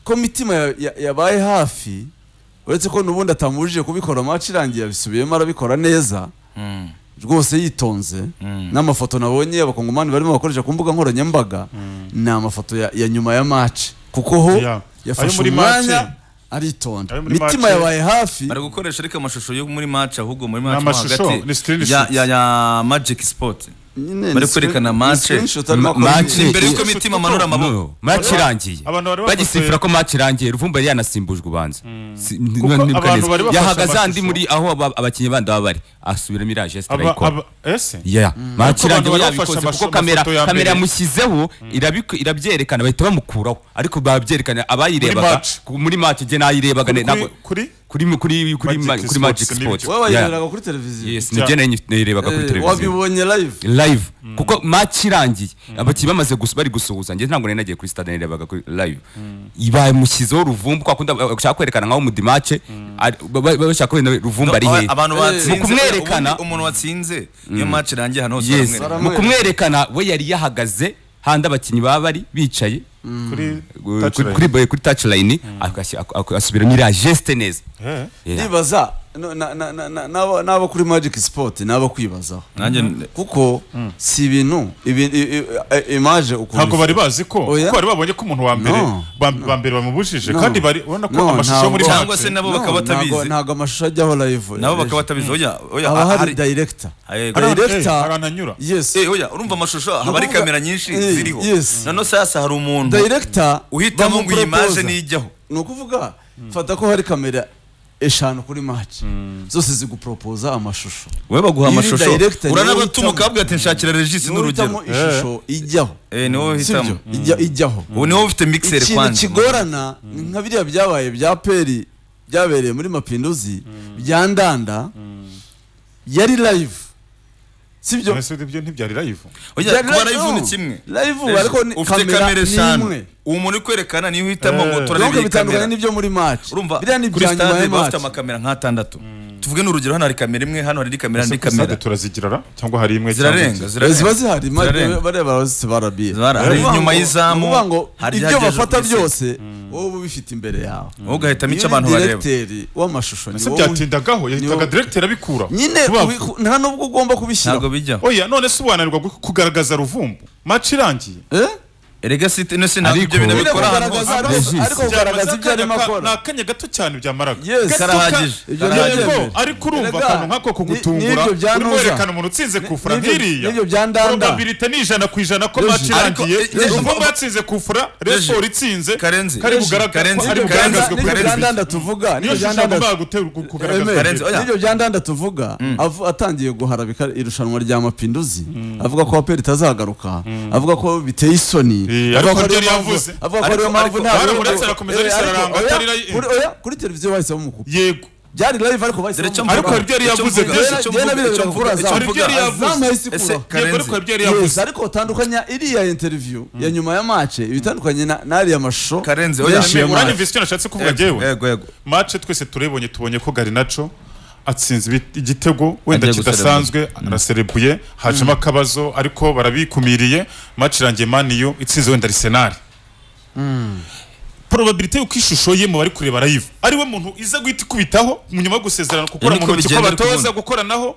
ko mitima ya- ya- yabaye hafi uretse ko n'ubundi atamubujije kubikora match irangiye yabisubiyemo arabikora neza Mm, rwose yitonze mm. n'amafoto nabonye abakongomani barimo bakoresha ku mbuga nkoranyambaga ni amafoto ya, ya nyuma ya match kuko ho Yeah. Ayo yafashe muri match. umwanya aritonda Ayo muri mitima match. yabaye hafi bari gukoresha ariko amashusho yo muri match ahubwo muri match mo amashusho, ni hagati ya, screenshot. ya, ya magic sport nyine bari ni kwerekana screen- ni match screenshot arimo akora match. imyitozo. ni imbere y'uko mitima amanura amaboko match irangiye abantu bari bagisifura ko match irangiye ruvumba yari yanasimbujwe ubanza Si- n- Kuko nibuka abantu neza. bari bafashe yahagaze andi amashusho. muri aho aba- abakinnyi bandi baba bari asubiramo iriya geste Aba- arayikora aba- ese Yeah, match Ariko abantu irangiye bari yabikoze bafashe kuko amaso- kamera amafoto ya mbere. kamera yamushyizeho irabik- irabyerekana bahita bamukuraho ariko babyerekana abayirebaga match. ku- muri match je nayirebaga Kuri- ne- ntabwo- kuri kuri kuri kuri ma- Magic kuri magic Sports, sport nibyo. wowe Yeah. wayirebaga kuri televiziyo yes nibyo nari nayirebaga kuri Eh, televiziyo wabibonye live live kuko match irangiye abakinnyi bamaze gusu bari gusuhuza njye ntabwo nari nagiye kuri stade narebaga kuri live bamushyizeho ruvumbu kwa kundi aba- bashaka kwerekana nkaho mu dimace ari- ba- ba- bashaka kubera ruvumbu ari hehe abantu Eh, batsinze mu kumwerekana- ubundi umuntu watsinze iyo match irangiye hano hose yes baramwereka. mu kumwerekana we yari yahagaze handi abakinnyi baba bari bicaye kuri kuri touchline. kuri- kuri touchline akasi- ak- ak- asubiramo iriya geste neza Eh. Yeah. ndibaza no- na- na- na- na- n'abo- n'abo kuri magic sport n'abo kwibazaho nanjye kuko si ibintu ibi- i- i- i- imaje ukuntu ntabwo bari bazi ko Oya. kuko bari babonye ko umuntu wa mbere No. ba- ba mbere bamubujije No. kandi bari ubona ko No, amashusho yo muri ntabwo. Cyangwa match- se nabo No, bakaba ntabwo- batabizi ntabwo amashusho ajyaho live nabo bakaba batabizi oya oya haba hari hari director Yego. Hari- director- eh, hari ananyura yes Eh, oya urumva amashusho haba ari kuvuga- kamera nyinshi Eh, ziriho yes. nano sasa hari umuntu director uhitamo ngo iyi bamupropose. maje nijyaho ni ukuvuga fata ko hari kamera eshanu kuri match zose zigupropoza amashusho wowe baguha Iyo uri amashusho director, niwe uranabatuma uhitamo. ukabwira ati nshakira regisi niwe n'urugero uhitamo ishusho ijyaho Eh, niwe uhitamo sibyo Ijya- ijyaho ubu niwe ufite mixer ikintu kwanza kigorana ni nka biriya byabaye bya peri byabereye muri mapinduzi bya ndanda yari live sibyo Ese ibyo ntibyari live oya Byari kuba live, live ni no. kimwe Live, Eh, ariko ni- ufite kamera kamera ni eshanu imwe. uwo muntu uri kwerekana niyo uhitamo Eh. ngo turarebe nubwo iyi kamera bitandukanye n'ibyo muri match urumva biriya ni kuri ibya nyuma stade ya baba bafite match amakamera nk'atandatu tuvuge n'urugero hano hari kamera imwe hano hari indi kamera Ese n'indi kuri stade kamera turazigira ra? cyangwa hari imwe cyangwa zirarenga ebyiri? Eh, zirarenga ziba zihari ma- Zirarenga. bareba barazitse barabiye Zara- Ni ukuvuga inyuma ngo- y'izamu, ni ukuvuga ngo hari ibyo ibyagejejwe bafata kuri site. byose wowe uba ubifite imbere yawe wowe ugahitamo Niyo icyo abantu bareba direkteri w'amashusho ni ese wowe- byatindagaho yahitaga Niwo- director abikura nyine Vuba ubi- vuba. nta nubwo ugomba kubishyira ntabwo bijyaho oya none se ubananirwa gu- kugaragaza ruvumbu match irangiye eh erega si ino si ntabwo Ariko- ibyo bintu Nyine bikora ahantu kugaragaza hose ariko- Regis. ariko kugaragaza ibyo arimo akora ni akanya gato cyane byamaraga Yes. Gato ka- Karahagije. Ibyo Karahagije. ntibyemere. Yego, ariko urumva Erega, akantu nk'ako ni- kugutungura n'ibyo bya urimo Nuza. werekana umuntu utsinze kufura n'ibyo- nk'iriya n'ibyo bya Ndanda. probability ni ijana ku ijana ko Regis. match irangiye Ariko- Regis. urumva batsinze kufura Regis. resiporo itsinze Karenzi. kari Regis. bugaragazwe Karenzi. kari Nibyo bya Karenzi. nda- bugaragazwe kuri nibyo bya televiziyo. ndanda tuvuga niyo nibyo bya shusho ndanda agomba gute- kugaragaza Emere, Karenzi, oya. nibyo bya ndanda tuvuga avu- atangiye guharabika irushanwa rya mapinduzi avuga ko aperi itazagaruka avuga ko biteye isoni Eh, avuga ariko ko ariyo ntiyari mpamvu- yavuze. avuga ko ariyo Ariko- mpamvu ariko- nta- baramuretse arakomeza Eh, ariko- ariko- oya, oya, atari- kuri- oya, kuri televiziyo bahisemo umukupe yego byari live ariko bahisemo Dore icyo umukupe. Ariko mvuga. hari ibyo yari Icyo yavuze, mvuga. byinshi Icyo icyo mvuga, mvuga. icyo mvuga, Icyo hari ibyo mvuga. yari yavuze. Azamuha isi Ese kubaho. yego ariko Karenzi. hari ibyo yari Yes, yavuze ariko utandukanya iriya interview ya nyuma ya match ibitandukanye na- n'ariya mashusho Karenzi, oya. menshi ya uranyumva match icyo nashatse kuvuga jyewe yego yego match twese turayibonye tubonye ko Garinacho atsinze ibi- igitego wenda Agiye kidasanzwe araserebuye hajemo akabazo ariko barabikumiriye match irangiye maniyo itsinze wenda Arsenal probabilité y'uko ishusho ye mu bari kureba live ariwe muntu iza guhita ikubitaho mu nyuma yo gusezerana gukora Niko mu ntoki ko bigenda batoza ukundi. gukoranaho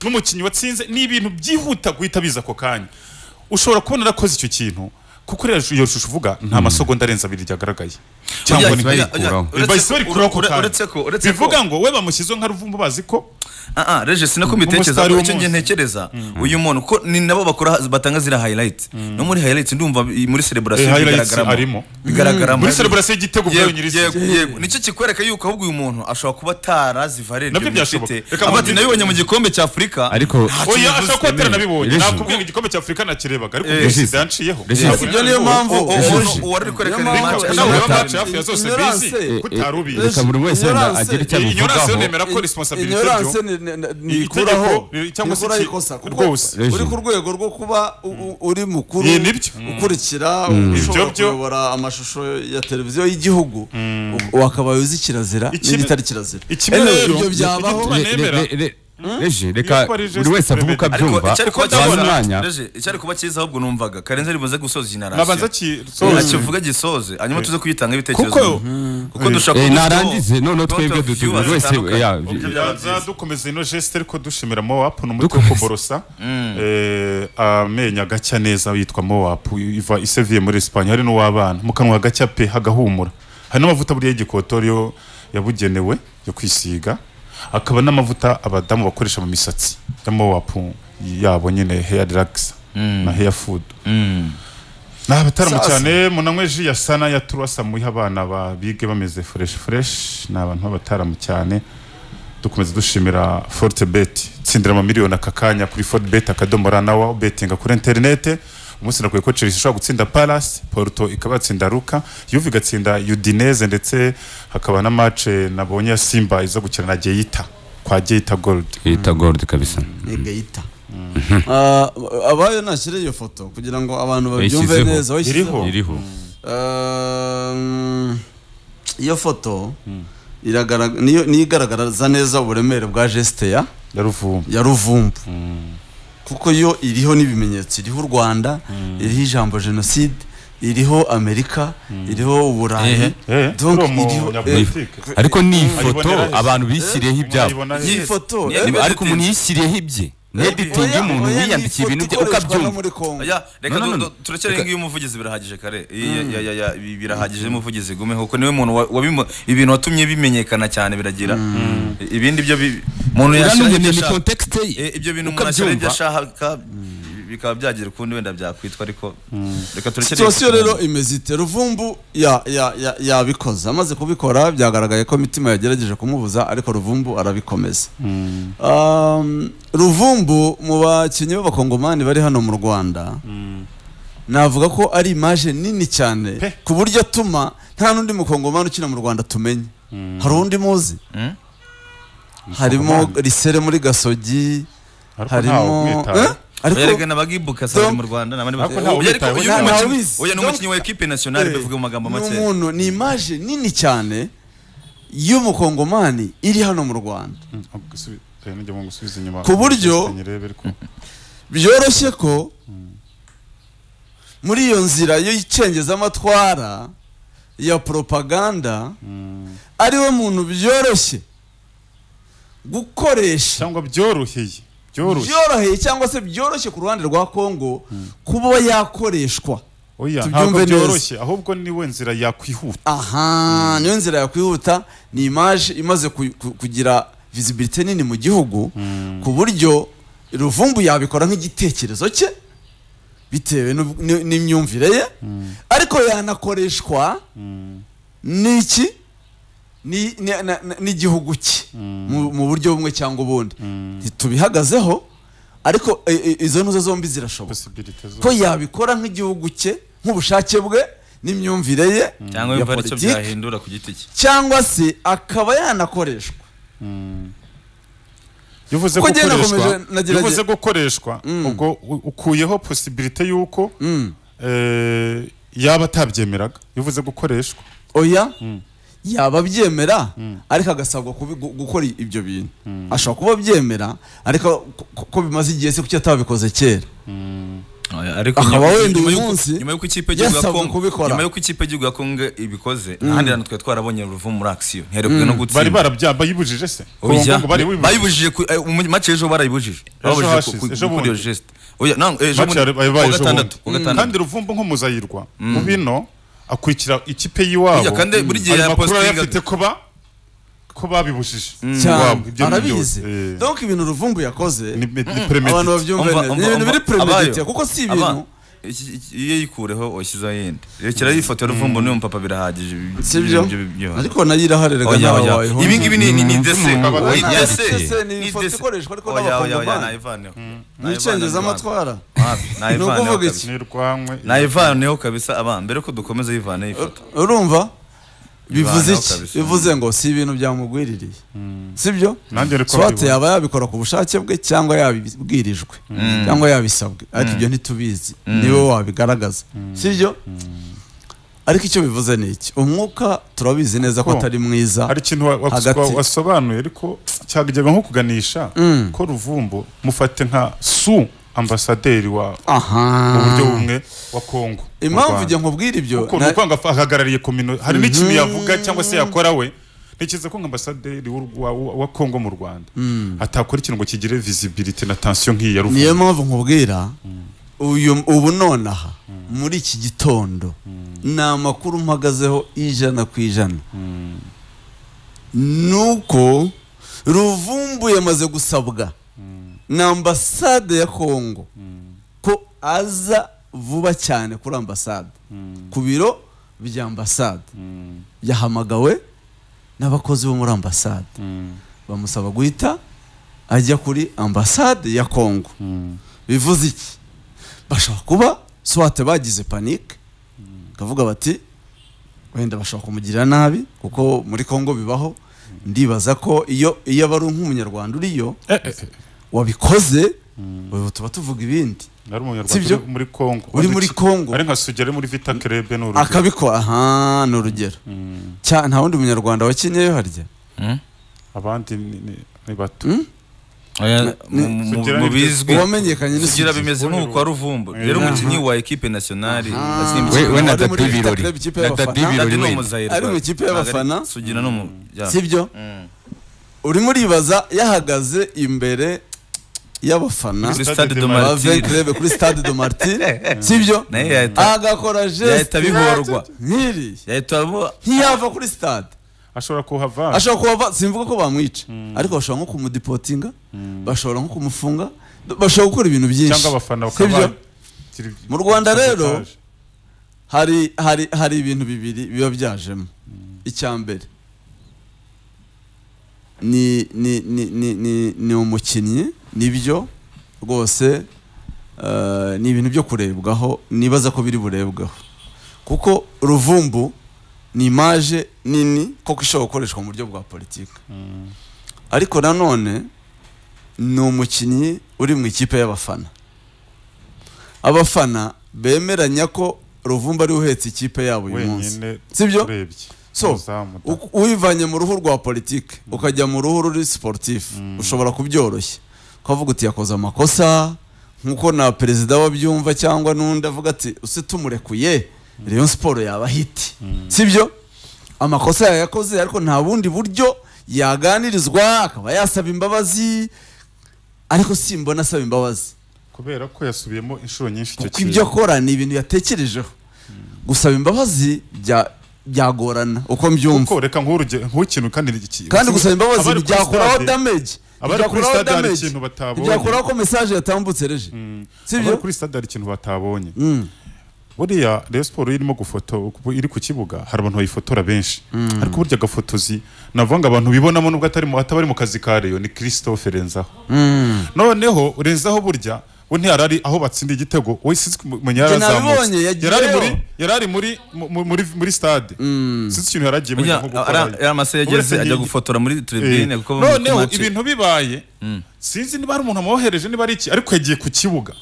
n'umukinnyi watsinze ni ibintu byihuta guhita biza ako kanya ushobora kubona arakoze icyo kintu kuko rero iyo shusho uvuga nta masogonda arenze abiri ryagaragaye cyangwa ni bayikuraho. bahise barikuraho ako kanya uretse ko uretse ko bivuga ngo we bamushyizeho nka ruvumbu bazi ko ah ah regis nako mbitekereza Umustar ko icyo ngiye w'umunsi. ntekereza uyu muntu ko ni nabo bakora batanga ziriya highlight no muri highlight ndumva i- muri celebration Eh, highlights bigaragaramo arimo. bigaragaramo muri celebration y'igitego bwayo Yego, nyirizina yego, yego. nicyo kikwereka yuko ahubwo uyu muntu ashobora kuba atarazivarere Nabyo byashoboka. aba Reka nkubwire- ati nabibonye mu gikombe cya afurika ariko oya ashobora kuba ataranabibonye Regis. nakubwira ngo igikombe cya afurika nakirebaga ariko Eh, Regis Regis. yanciyeho Regis. Ntabwo Ibyo niyo mpamvu- O- o- Regis. umuntu uwari uri kwerekana Niyo iyi mpamvu- match nawe ashobora baba match kuba hafi ya zose Ignorance. bizi Eh, utarubizi reka buri wese Ignorance. agire icyo ignorance abivugaho yo nemera ko responsibility ignorance byo ni- ni- ni- Ni ntikuraho itegeko, cyangwa se ntikuraho iki- ikosa kuko rwose. uri ku rwego rwo kuba u- u- uri mukuru Ni nibyo. ukurikira Ibyo ushobora byo. kuyobora amashusho ya televiziyo y'igihugu u- wakaba uzi kirazira Ikindi- n'igitari kirazira ikindi Anyway, rero- ibyo byabaho Igituma nemera. re- re- reje reka Yitwa buri wese avuge uko ariko Regis abyumva icyari kuba duhana cyiza- umwanya Reje, icyari kuba cyiza ahubwo numvaga karenze ribuze gusoza nabanza generasiyo ki akivuga gisoze hanyuma tuze kuyitanga ibitekerezo Kuko- kuko dushaka Eh, kuba- narangize noneho Lot twebwe of dutu viewers buri wese zitandukanye. ya Ibyo byaba Tubanza byiza. dukomeza ino geste ariko dushimira mowapu ni umuti wo kuborosa eh, amenyo agacya neza witwa mowapu iva iseviye muri Espagne hari n'uw'abana mu kanwa hagacya pe hagahumura hari n'amavuta buriya y'igikotori yabugenewe yo kwisiga akaba n'amavuta abadamu bakoresha mu misatsi ya mowapu yabo nyine hair relax na hair food Mm. ni abataramo Sasa. cyane munanywe ji ya sana ya turasa muhe abana ba- bige bameze fresh fresh ni abantu b'abataramo cyane dukomeza dushimira forte bet tsindira amamiliyoni aka kanya kuri forte bet akadomo ra nawa betinga kuri interinete umunsi nakwiye ko chelsea ishobora gutsinda palace porto ikabatsinda ruka yuve igatsinda udineze ndetse hakaba na mace nabonye ya simba iza gukina na geyita kwa geyita gold yita gold kabisa egeyita abayo nashyire iyo foto kugira ngo abantu babyumve Yayishyizeho. neza wayishyizeho? Iriho. iriho Um, iyo foto iragarag- niyo niyo igaragaza neza uburemere bwa geste ya ya ruvumbu ya ruvumbu kuko yo iriho n'ibimenyetso iriho u rwanda iriho ijambo jenoside iriho amerika iriho uburayi Ehe. Eh, Donc, uri umu- iriho- nyapolitike. ariko ni ifoto Ayibonera he? abantu bishyiriyeho ibyabo Mwayibonahe? iyi foto Ni- eh, ni- ariko umuntu yishyiriyeho ibye neditingi oya, y'umuntu oya, ni wiyandikiye ibintu ifoto bye uko ikoreshwa no abyumva muri Congo. Ya, reka No, no, du- no. du- turekere ngiyo umuvugizi birahagije kare Ya- ya- ya- ya, bi- birahagije umuvugizi gume kuko niwe muntu wa- wabimo ibintu watumye bimenyekana cyane biragira I- ibindi byo bi- umuntu Uriya ni yashyiraho umuntu ibyo ni ashaka- context ye. Eh, ibyo bintu Uko umuntu ashyiraho ibyo abyumva. ashaka bi- bikaba byagira ukundi wenda byakwitwa ariko reka turekere situwasiyo rero imeze ite ruvumbu ya- ya- ya- yabikoze amaze kubikora byagaragaye ko imitima yagerageje kumubuza ariko ruvumbu arabikomeza Um, ruvumbu mu bakinnyi b'abakongomani bari hano mu rwanda navuga ko ari imaje nini cyane Pe. ku buryo atuma nta n'undi mukongomani ukina mu rwanda tumenye hari undi muzi Mm. harimo Mukongomani? risere muri gasogi Ariko ntawe harimo umwitayeho. Eh? ariko Erega n'abagibuka sasa Tom- mu Rwanda nabandi Ariko ntawe Oya, ariko ubitayeho uyu cyane. ni umukinnyi- Ntawe ubizi. oya, ni Tom- umukinnyi wa equipe nationale Eh, bivuge mu magambo ni make umuntu ni imaje nini cyane y'umukongomani iri hano mu rwanda Ku ku buryo- buryo byoroshye ko muri iyo nzira y'icengezamatwara ya propaganda ariwe muntu byoroshye gukoresha cyangwa byoroheye byoroshye byoroheye cyangwa se byoroshye ku ruhande rwa kongo kuba yakoreshwa oya tubyumve ntabwo neza. byoroshye ahubwo niwe nzira yakwihuta aha niyo nzira yakwihuta ni imaje imaze ku- ku- kugira visibility nini mu gihugu ku buryo ruvumbu yabikora nk'igitekerezo cye bitewe n'ub- n- n'imyumvire ye ariko yanakoreshwa n'iki Ni- ni- na- na- n'igihugu cye mu mu buryo bumwe cyangwa ubundi ntitubihagazeho ariko e, e, izo ntuzo zombi zirashoboka possibility zo ko yabikora nk'igihugu cye nk'ubushake bwe n'imyumvire ye cyangwa ya yumva aricyo politiki, byahindura ku giti cye cyangwa se akaba yanakoreshwa bivuze Ko njye gukoreshwa nakomeje nagerageje- bivuze gukoreshwa ubwo u- ukuyeho possibility y'uko eh, yaba atabyemeraga bivuze gukoreshwa oya yaba abyemera ariko agasabwa kubi- gu- gukora ibyo bintu ashobora kuba abyemera ariko ko- ko- ko bimaze igihe se kuki atabikoze kera Oya, ariko Akaba nyuma- wenda nyuma uyu y'uko- munsi nyuma y'uko ikipe y'igihugu ya yasabwe Congo kubikora. nyuma y'uko ikipe y'igihugu ya Congo ibikoze ahandi hantu twari twarabonye ruvu muri action ntiherekwe no bari gutsinda barabyamba yibujije se Oya, Ngo bari bibujije bayibujije ku- eh, mu match y'ejo barayibujije babujije ku- hashize, ku- ejo kuri bundi. iyo geste oya nang ejo Match bundi yari- yabaye ku ejo gatandatu bundi. ku gatandatu kandi ruvumbu nk'umuzayirwa mu bino akurikira ikipe y'iwabo Oya, kandi buri gihe ayo ya makuru postinga- yarayafite kuba ko babibujije cyane iwabo, ibyo ni byose. arabizi Eh. donc ibintu ruvumbu yakoze ni, ni, ni abantu premeditated. babyumve Umva- neza ni umva- ibintu biri umva- premeditated abayo. kuko si Aba- ibintu iki- iki- iyo yikureho washyizeho yindi rekera yifata ruvumbu n'uyu mupapa birahagije ibi- si byo ibyo- ibyo- ariko nayo iraharerega Oya, nawe oya. wayihunga. ibi ngibi ni ni- ni ndese Aba- ni Aba- ndese Aba- ni ni ifoto ndese. ikoreshwa ariko Oya, oya, oya, n'abakongomani. nayivaneho. ni icengezamatwara Nayivaneho Ni ukuvuga kabisa. iki? ntirwanywe nayivaneho kabisa aba mbere ko dukomeza yivaneho ifoto urumva bivuze Bivanaho iki kabisa. bivuze ngo si ibintu byamugwiririye sibyo Nanjye rero ko swate babibona. yaba yabikora ku bushake bwe cyangwa yabibwirijwe cyangwa yabisabwe ariko ibyo ntitubizi niwe wabigaragaza sibyo ariko icyo bivuze ni iki umwuka turabizi neza ko Ko atari mwiza hari ikintu wa- wa- Hagati. wa- wasobanuye ariko cyagajyaga nko kuganisha ko ruvumbu mufate nka su ambasaderi wa aha mu buryo bumwe wa Kongo mu impamvu Rwanda. njye nkubwira ibyo kuko ni na- ukwanga fa- ahagarariye komino hari n'ikintu yavuga cyangwa se yakora we ntekereza ko nka ambasaderi w'u Rwa- wa wa Kongo mu Rwanda atakora ikintu ngo kigire visibility na tension nk'iyi ya niyo Ruvumu mpamvu nkubwira uyu ubu nonaha muri iki gitondo ni amakuru mpagazeho ijana ku ijana nuko ruvumbu yamaze gusabwa na ambasade ya kongo ko aza vuba cyane kuri ambasade ku biro bya ambasade yahamagawe n'abakozi bo muri ambasade bamusaba guhita ajya kuri ambasade ya kongo bivuze iki bashobora kuba swate bagize panike bakavuga bati wenda bashobora kumugirira nabi kuko muri kongo bibaho ndibaza ko iyo iyo aba ari nk'umunyarwanda uriyo Eh, eh, eh, wabikoze ubu tuba tuvuga ibindi nari Si umunyarwanda byo? uri muri Kongo Uri muri Kongo. ari nka sugere muri Vita Club ni urugero. akabikora aha ni urugero Mm. Cya- nta wundi munyarwanda wakenyeyo harya Hmm? abandi ni- ni ni bato Oya, Ni- mu- mu- Sugira mu ni- bizwi uwamenyekanye sugira n'isugi bimeze nk'uko kwa ruvumbu rero Aha. umukinnyi wa ekipe nasiyonari Aha. we we na Wari muri dadi Vita birori Club, ikipe na y'abafana. dadi birori Dadi ni wenda umuzahiri Ari mu rwose. ikipe y'abafana? Ntabwo ari- sugira ni umu- ya. sibyo Mm. urimo uribaza yahagaze imbere y'abafana Kuri Stade Stade de de ba Martyrs. venkreve kuri stade do martir sibyo Naye yahita- agakora geste Yahita bihorwa. nk'iri yahita abo- ntiyava kuri stade ashobora kuhava ashobora kuba ava- simvuga ko bamwica ariko bashobora nko kumudipotinga bashobora nko kumufunga bashobora gukora ibintu byinshi cyangwa abafana Sibyo? bakaba Mu Rwanda rero, hari hari hari ibintu bibiri biba byajemo icya mbere ni ni ni ni ni ni umukinnyi nibyo rwose eh, ni ibintu byo kurebwaho nibaza ko biri burebwaho kuko ruvumbu ni imaje nini koko ishobora gukoreshwa mu buryo bwa politiki ariko nanone ni umukinnyi uri mu ikipe y'abafana abafana bemeranya ko ruvumbu ari we uhetse ikipe yabo uyu munsi wenyine Sibyo? urebye So, umuzamu da- Uku- uwivanye mu ruhu rwa politiki ukajya mu ruhu ruri siporutifu ushobora kubyoroshya ukavuga uti yakoze amakosa nk'uko na perezida wabyumva cyangwa n'undi avuga ati use tumurekuye Rayon siporo yaba hiti sibyo amakosa yayakoze ariko nta bundi buryo yaganirizwa akaba yasaba imbabazi ariko simbona asaba imbabazi kubera ko yasubiyemo inshuro nyinshi icyo kuko ibyo akora ni ibintu yatekerejeho gusaba imbabazi bya- byagorana uko mbyumva kuko reka nk'uruge- nk'ukintu kandi iki- kandi gusaba imbabazi abari kuri byakoraho stade- damage abari kuri byakoraho stade hari damage, ikintu batabonye. byakoraho ko message yatambutse reje sibyo abari kuri stade hari ikintu batabonye Mm. buriya Rayon Sport irimo gufoto iri ku kibuga hari abantu bayifotora benshi ariko burya agafotozi navuga ngo abantu bibonamo nubwo atari mu- ataba ari mu kazi ka Rayon ni Christophe Renzaho noneho Renzaho burya we ntiyari ari aho batsindiye igitego we sinzi kumenya yari Njye nabibonye, azamutse yagiyeyo. yari ari muri yari ari muri mu- muri muri stade sinzi ikintu yaragiye muri Ujya- nko ara- gukora ya mase Uretse yageze ajya nk'igi- gufotora muri Eh, tribune kuko noneho match- ibintu bibaye sinzi niba hari umuntu amwohereje niba ari iki ariko yagiye ku kibuga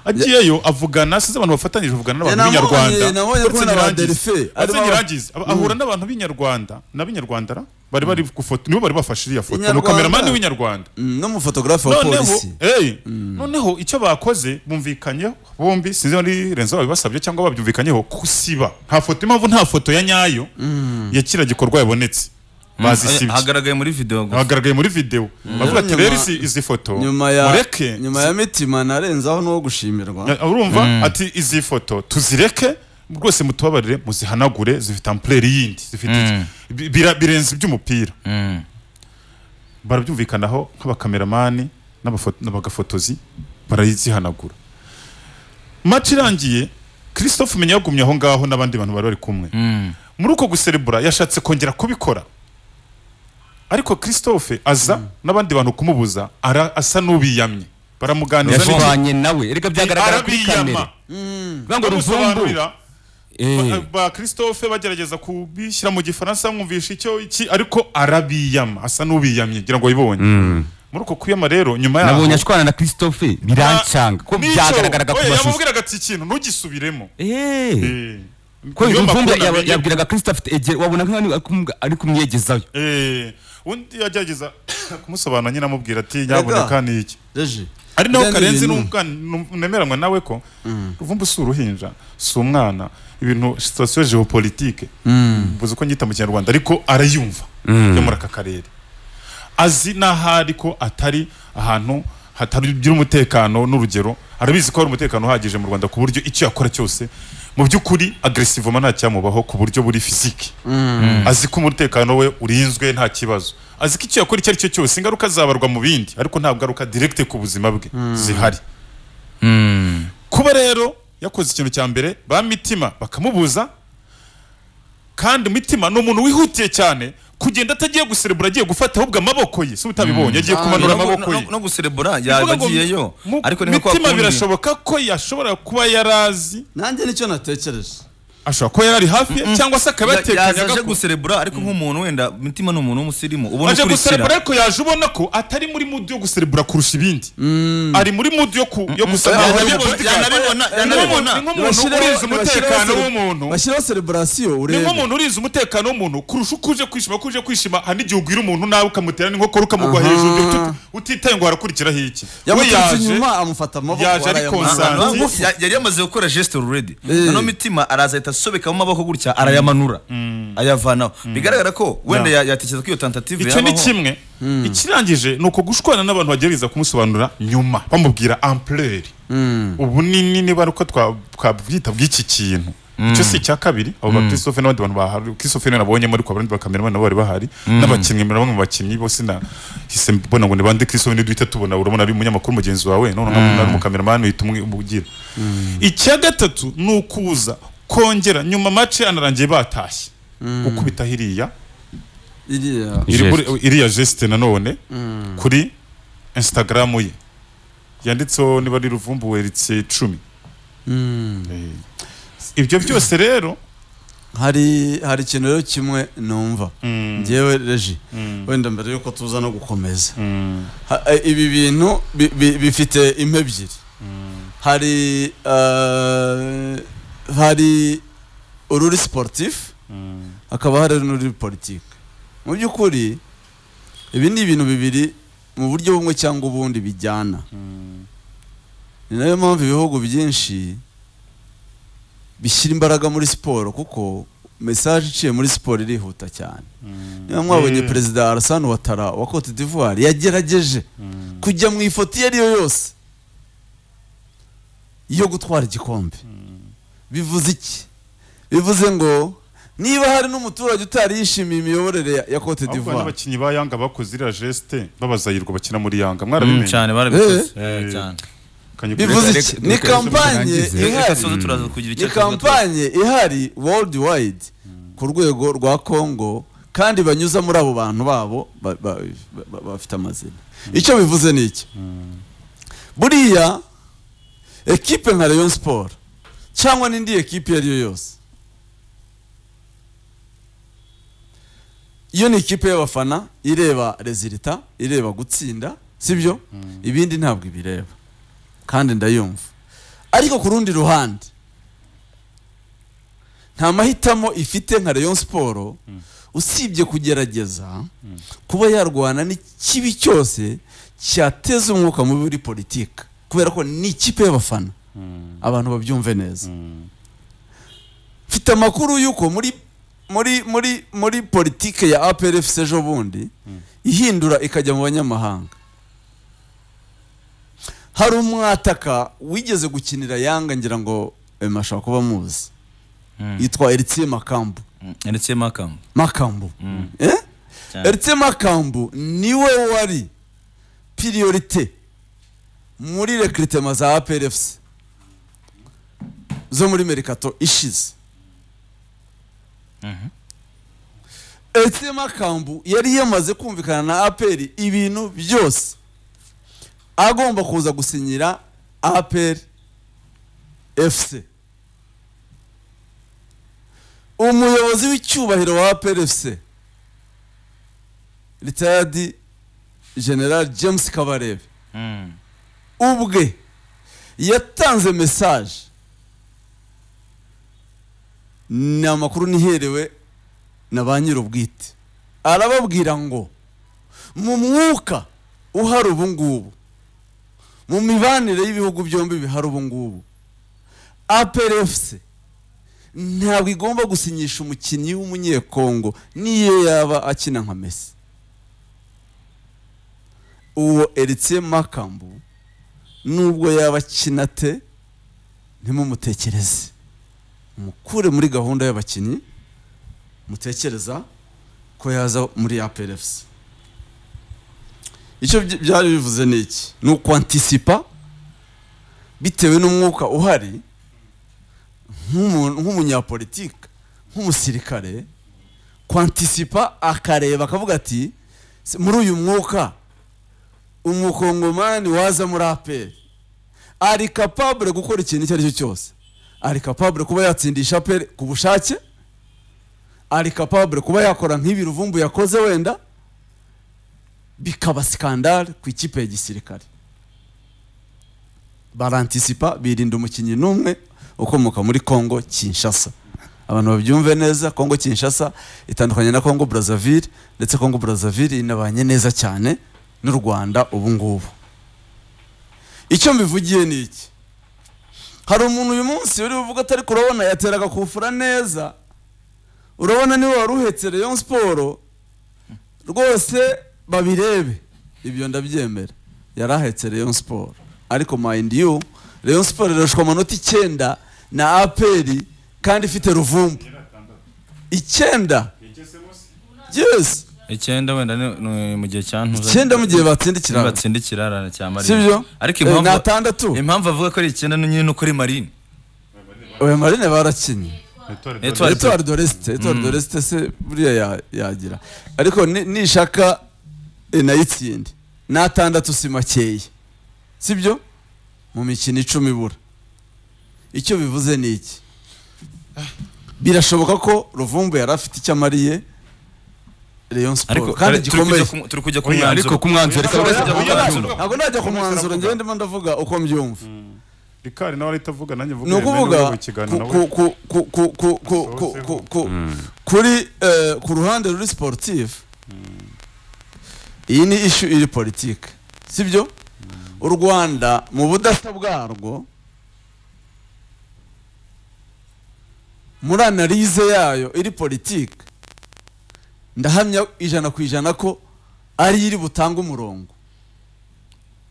agiyeyo avugana sinzi abantu bafatanyije avugana n'abantu Eh, nabonye- b'inyarwanda nabonye uretse ko na ba Nyirangiza. Delphin, Uretse ari ba- Nyirangiza, aba- ahura n'abantu b'inyarwanda n'ab'inyarwandara bari bari gufoto nibo bari bafashe iriya foto ni Inyarwanda. kameramani w'inyarwanda Mm, n'umufotographe wa noneho polisi eh, noneho icyo bakoze bumvikanyeho bombi sinzi ari renzo babibasabye cyangwa babyumvikanyeho kusiba nta foto impamvu nta foto ya nyayo ya kiriya gikorwa yabonetse bazisibye hagaragaye muri video gusa. hagaragaye muri video bavuga ati Nyuma- rero izi, izi foto nyuma ya mureke nyuma ya mitima narenzaho n'uwo gushimirwa urumva ati izi foto tuzireke rwose mutubabarire muzihanagure zifite ampleri yindi zifite iki. Bi- bira- birenze iby'umupira Mm. barabyumvikanaho nk'abakameramani n'abafo- n'abagafotozi barazihanagura match irangiye christophe menya yagumye aho ngaho n'abandi bantu bari bari kumwe Mm. muri uko guserebura yashatse kongera kubikora ariko christophe aza n'abandi bantu kumubuza ara- asa n'ubiyamye baramuganiza n'iki- yashwanye nawe erega byagaragara kuri kamera arabiyama bango ruvumbu bamusobanurira eh ba- ba christophe bagerageza kubishyira mu gifaransa bamwumvisha icyo iki ariko arabiyama asa n'ubiyamye ngira ngo yibonye muri uko kwiyama rero nyuma yaho nabonye ashwana na Christophe birancanga ko N'icyo- byagaragaraga ku oya, mashusho yamubwiraga ati ikintu ntugisubiremo eh Eh, ko Niyo Ruvumbu makuru yab- namenye- yabwiraga kristo afite egera wabona nk'aho ari kumw- ari kumwiyegezayo Eh, undi yagerageza kumusobanura nyine amubwira ati nyaboneka ni iki reje ari naho Biriya ni karenzi ibintu- n'umwana num- nemeranywa nawe ko ruvumbu si uruhinja si umwana ibintu sitasiyo geopolitike mbuze uko nyita mu kinyarwanda ariko arayumva yo muri aka karere azi n'ahari ko atari ahantu hatagira umutekano n'urugero arabizi ko hari umutekano uhagije mu rwanda ku buryo icyo yakora cyose mu by'ukuri agresivoma nta cyamubaho ku buryo buri fiziki azi ko umutekano we urinzwe nta kibazo azi ko icyo yakora icyo ari cyo cyose ingaruka zabarwa mu bindi ariko nta ngaruka direkite ku buzima bwe zihari kuba rero yakoze ikintu cya mbere ba mitima bakamubuza kandi mitima ni umuntu wihutiye cyane kugenda atagiye guserebura agiye gufata ahubwo amaboko ye si utabibonye agiye Ah, kumanura No- no- amaboko no- ye no guserebura Kuvuga ngo yabagiyeyo mu- ariko ni nka kwa mitima kundi. birashoboka ko yashobora kuba yarazi nanjye nicyo natekereje ashobora kuba yarari hafi ye, cyangwa se akaba Ya- yaje aje yatekanyaga ko guserebura ariko nk'umuntu wenda mitima ni umuntu w'umusirimu ubona aje guserebura ukurikira ariko yaje ubona ko atari muri mudu yo guserebura kurusha ibindi ari muri mudu yo ku- yo guserebura yanabibona- yo guserebura. yanabibona- Ni nk'umuntu- ni nk'umuntu Bashyiraho- urizi umutekano bashyiraho- w'umuntu bashyiraho celebration ni urebe nk'umuntu urizi umutekano w'umuntu kurusha uko uje kwishima ko uje kwishima hari n'igihe ugwira umuntu nawe ukamutera n'inkokora ukamugwa Aha. hejuru uti- utitaye ngo harakurikiraho iki we yamuturutse yaje inyuma amufata amaboko yaje ari Ah, arayamanura. konsa. ah, Santi. no, ya- yari yamaze gukora gesture already Eh. noneho mitima araza ahita asobekamo amaboko gutya arayamanura ayavanaho bigaragara ko wenda ya- yatekereza ko iyo tentative icyo ni yabaho kimwe ikirangije ni uko gushwana n'abantu bagerageza kumusobanurira nyuma bamubwira ampleur ubunini niba ari uko twa- twabwita bw'iki kintu icyo si icya kabiri abo ba christophe n'abandi bantu bahari christophe niwe nabonyemo ariko abandi bakamerama nabo bari bahari n'abakinnyi muri bamwe mu bakinnyi bose nahise mbona ngo ni bande christophe niduhita tubona urabona ari umunyamakuru mugenzi wawe none nkabona ari umukameramani uhita umwe- umugira icya gatatu ni ukuza kongera nyuma mace anarangiye batashye gukubita hiriya iriya Geste. iri kuri- iriya geste nanone kuri instagram ye yanditseho niba ari ruvumbu weritse icumi Eh, ibyo byose rero hari hari ikintu rero kimwe numva ngewe reji wenda mbere yuko tuza no gukomeza Ha- eh, ibi bintu bi- bi- bifite impa ebyiri hari eh, hari ururi sportif hakaba hari n'ururi politiki mu by'ukuri ibi ni ibintu bibiri mu buryo bumwe cyangwa ubundi bijyana ni nayo mpamvu ibihugu byinshi bishyira imbaraga muri siporo kuko mesaje iciye muri siporo irihuta cyane niba mwabonye Mm. perezida Alassane Ouattara wa Cote d'Ivoire yagerageje kujya mu ifoto iyo ariyo yose yo gutwara igikombe bivuze iki bivuze ngo niba hari n'umuturage utari yishimiye imiyoborere ya- ya Cote ahubwo d'Ivoire n'abakinnyi ba yanga bakoze iriya geste babazayirwa bakina muri yanga Mm, mwarabimenye cyane barabikoze Eh. Eh, cyane Kanye kuri- bivuze iki Reka- ni reka- kampanye reka- reka- reka ihari soze turaza kugira icyo ni tuvuga tu- kampanye ihari world wide ku rwego rwa congo kandi banyuza muri abo bantu babo ba- ba- ba- ba- bafite amazina icyo bivuze ni iki buriya ekipe nka rayon sport cyangwa n'indi ekipe iyo ari yo yose iyo ni ikipe y'abafana ireba rezilita ireba gutsinda sibyo ibindi ntabwo ibireba kandi ndayumva ariko ku rundi ruhande nta mahitamo ifite nka rayon siporo usibye kugerageza kuba yarwana n'ikibi cyose cyateza umwuka mubi muri politiki kubera ko ni ikipe y'abafana abantu babyumve neza mfite amakuru y'uko muri muri muri muri politiki ya APRFC ejo bundi ihindura ikajya mu banyamahanga hari umwataka wigeze gukinira yanga ngira ngo eh, mashaka kuba muzi yitwa Eritiye Makambu Mm, ndetse makamu Makambu Mm. eh Cyane. Eritiye Makambu niwe wari priorite muri recrutement za APRFC zo muri Mercato ishize Eritiye Makambu yari yamaze kumvikana na APR ibintu byose agomba kuza gusinyira APR FC umuyobozi w'icyubahiro wa APRFC retired general James Kabarebe Mm. ubwe yatanze message ni amakuru niherewe na ba nyir'ubwite arababwira ngo mu mwuka uhari ubu ngubu mu mibanire y'ibihugu byombi bihari ubu ngubu aperefuse ntabwo igomba gusinyisha umukinnyi w'umunyekongo n'iyo yaba akina nka mesi uwo eritse makambu nubwo yaba akina te ntimumutekereze mukure muri gahunda y'abakinnyi mutekereza ko yaza muri ya perefuse icyo byi- byari bivuze ni iki ni ukwantisipa bitewe n'umwuka uhari nk'umuntu- nk'umunyapolitike nk'umusirikare kwantisipa akareba akavuga ati "Se- muri uyu mwuka umukongomani waza muri aperi ari kapabure gukora ikintu icyo ari cyo cyose ari kapabure kuba yatsindisha aperi ku bushake ari kapabure kuba yakora nk'ibi ruvumbu yakoze wenda bikaba sikandare ku ikipe ya gisirikare barantisipa birinda umukinnyi n'umwe ukomoka muri Congo Kinshasa abantu babyumve neza Congo Kinshasa itandukanye na Congo Brazzaville ndetse Congo Brazzaville inabanye neza cyane n'u Rwanda ubu ngubu icyo mbivugiye ni iki hari umuntu uyu munsi uri buvuga atari kurabona yateraga kufura neza urabona niwe wari uhetse Rayon Sport rwose babirebe ibyo ndabyemera yari ahetse Rayon Sport ariko mind you Rayon Sport irushwa amanota icyenda na APR kandi ifite ruvumbu icyenda yes icyenda wenda ni- ni mu gihe cyantuza icyenda mu gihe batsinda ikiraro batsinda ikirara cya marine sibyo ariko Eh, impamvu ni atandatu impamvu avuga ko ari icyenda ni nyine kuri marine oya marine barakinnye Etoile de- Etoile de l'Est Etoile de l'Est se buriya ya- yagira ariko ni- nishaka eh, nayitsinde n'atandatu si makeya sibyo mu mikino icumi ibura icyo bivuze ni iki birashoboka ko ruvumbu yari afite icyo amariye Rayon ariko Sport kandi kare- turi gikomeye kujya ku- turi kujya ku Oya, mwanzuro ariko ku mwanzuro reka Oya, baraza oya, kuvuga oya. mwanzuro ntabwo najya ku mwanzuro njyewe ndimo ndavuga uko mbyumva rikari nawe arahita avuga nanjye mvuga ni ukuvuga ku- ku- ku- ku- ku- ku- ku- ku- ku- kuri eh, ku ruhande ruri sportif iyi ni ishu iri politike sibyo u rwanda mu budasa bwarwo muri analize yayo iri politike ndahamya ijana ku ijana ko ari iri butanga umurongo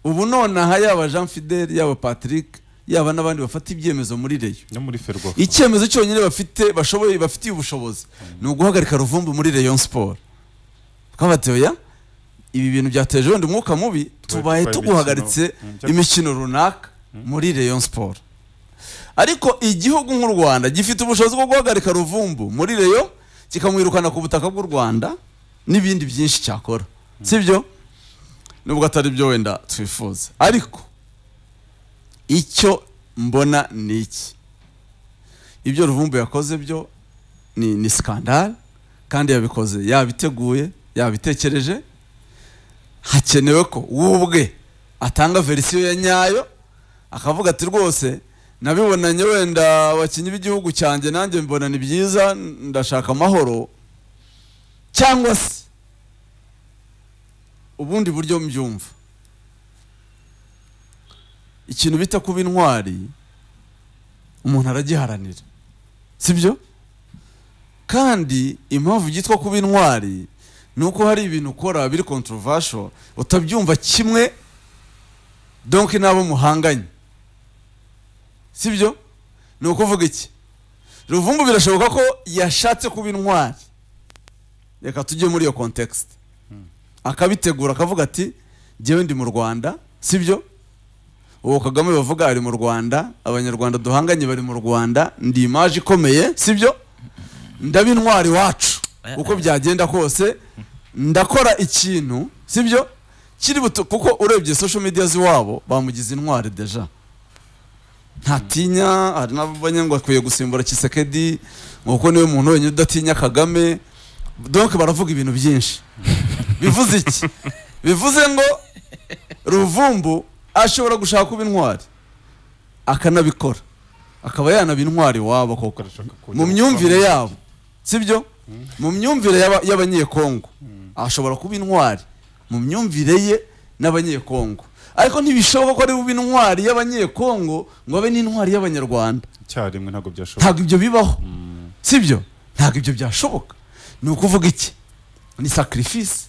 ubu nonaha yaba jean fidel yaba patrick yaba n'abandi bafata ibyemezo muri reyo no muri ferwafa icyemezo cyonyine bafite bashoboye bafitiye ubushobozi ni uguhagarika ruvumbu muri rayon siporo twabateya ibi bintu byateje wenda umwuka mubi tubaye tubaye tuguhagaritse imikino, mm, imikino runaka muri rayon siporo ariko igihugu nk'u rwanda gifite ubushobozi bwo guhagarika ruvumbu muri reyo kikamwirukana ku butaka bw'u rwanda n'ibindi byinshi cyakora sibyo nubwo atari byo wenda twifuza ariko icyo mbona ni iki ibyo ruvumbu yakoze byo ni, ni skandal kandi yabikoze yabiteguye yabitekereje hakenewe ko wubwe atanga verisiyo ya nyayo akavuga ati rwose nabibonanye wenda abakinnyi b'igihugu cyanjye nanjye mbona ni byiza ndashaka amahoro cyangwa se ubundi buryo mbyumva ikintu bita kuba intwari umuntu aragiharanira sibyo kandi impamvu byitwa kuba intwari ni uko hari ibintu ukora biri controversial utabyumva kimwe donk n'abo muhanganye sibyo ni ukuvuga iki ruvumbu birashoboka ko yashatse kuba intwari reka tujye muri iyo context akabitegura akavuga ati njyewe ndi mu rwanda sibyo uwo kagame bavuga ari mu rwanda abanyarwanda duhanganye bari mu rwanda ndi imaje ikomeye sibyo ndaba intwari wacu uko byagenda kose ndakora ikintu sibyo kiri buto kuko urebye social media z'iwabo bamugize intwari deja ntatinya hari n'abanya ngo akwiye gusimbura kisekedi ngo kuko niwe muntu wenyine udatinya kagame donc baravuga ibintu byinshi bivuze iki bivuze ngo ruvumbu ashobora gushaka kuba intwari akanabikora akaba yanaba intwari iwabo koko Agashaka kujya mu myumvire gukora- yabo sibyo mu myumvire y'aba- y'abanyekongo ashobora kuba intwari mu myumvire ye n'abanyekongo ariko ntibishoboka ko ari bube intwari y'abanyekongo ngo abe n'intwari y'abanyarwanda icyarimwe ntabwo byashoboka ntabwo ibyo bibaho sibyo ntabwo ibyo byashoboka ni ukuvuga iki ni sacrifice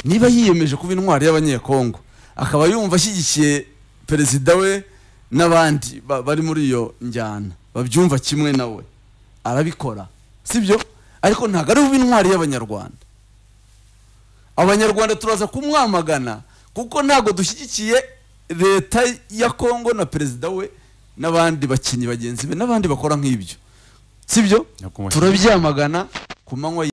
niba yiyemeje kuba intwari y'abanyekongo akaba yumva ashyigikiye perezida we n'abandi ba- bari muri iyo njyana babyumva kimwe nawe arabikora sibyo ariko ntabwo ari buba intwari y'abanyarwanda abanyarwanda turaza kumwamagana kuko ntabwo dushyigikiye leta ya kongo na perezida we n'abandi bakinnyi bagenzi be n'abandi bakora nk'ibyo sibyo Ntabwo mushyigikiye. turabyamagana ku manywa